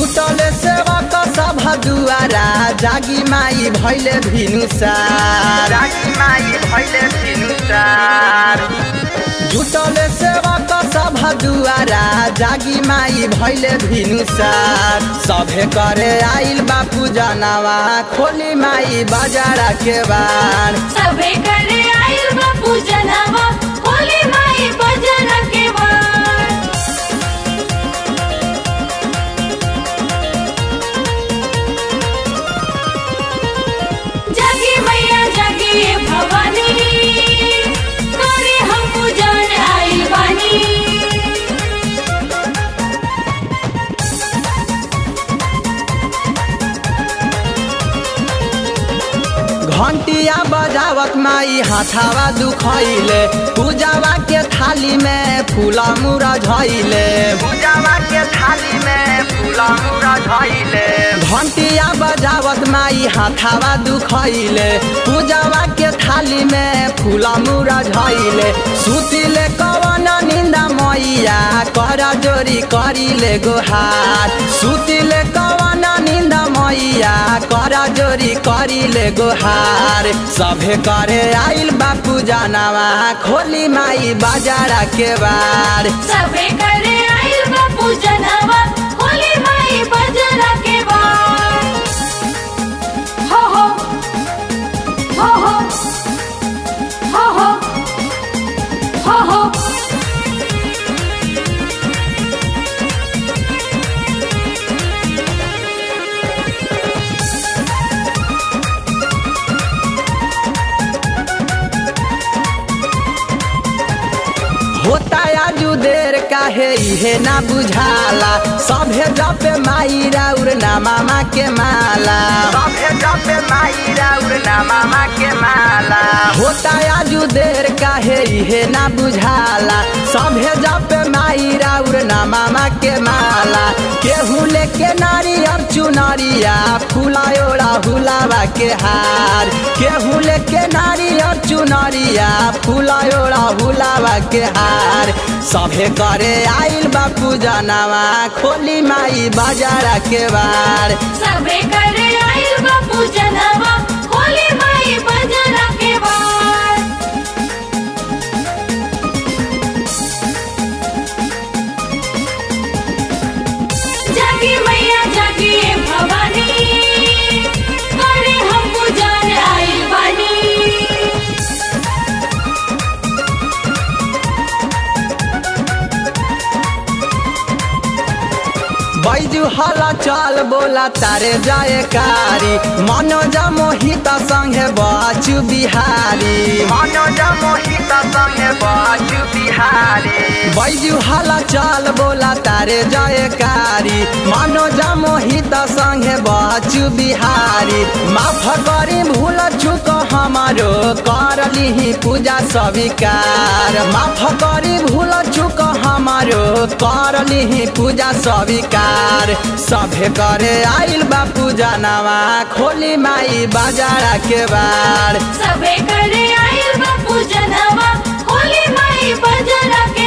जुटले सेवा क सभा दुआरा जागी माई भैले भिनुसार जागी माई भैले भिनुसार जुटले सेवा क सभा दुआरा जागी माई भैले भिनुसार सभे करे आइल बापू जनावा खोली माई बाजारा के बार सबे करे आइल बा पूजनवा होली माई बजन के बार जगी मैया जगी भवानी करे हम पूजन आइल बानी घंटिया बजावत माई हाथावा दुखैले पूजावा के थाली में फूला मुरा झैले पूजावा के थाली में फूला मुरा झैले घंटिया बजावत माई हाथावा दुखैले पूजावा के थाली में फूला मुरा झैले सुतिले कवन निंदा मैया कर जोरी करिले गोहार सुतिले कवन निंदा मैया कर जोरी करिले गोहार सभे करे आइल बापू जनावा खोली माई बाजारा के बार सबे करे आइल बा पूजनवा होली माई बजन के बार हो हो हो हो हो हो हो हो होता आजू देर काहे इहे ना बुझाला सभे जपे माई राउर ना मामा के माला सभे जपे माई राउर ना मामा के माला होता आजू देर काहे इहे ना बुझाला सभे जपे माई राउर ना मामा के माला केहू लेके नारियर चुनरिया फुलायोड़ा हुलावा के हार केहू लेके नारियर चुनरिया फुलायोड़ा हुलावा के हार सभे करे आइल बापू जनावा खोली माई बाजारा के बार सबे करे आइल बा पूजनवा होली माई बजन के बार जगी मैया जगी भवानी करे हम पूजन आइल बानी बैजू हला चल बोला तारे जाए कारी मनोज मोहित संगे बाचू बिहारी मनोज मोहित संगे बाचू बिहारी बैजू हला चल बोला तारे जाए कारी मनोज मोहित संगे बाचू बिहारी माफ करी भूल चुक हमारो कर लिही पूजा स्वीकार माफ करी भूल चुक हमारो कर लिही पूजा स्वीकार सभे करे आइल बा पूजा नवा खोली माई बाजारा के बार सबे करे आइल बा पूजनवा होली माई बजन के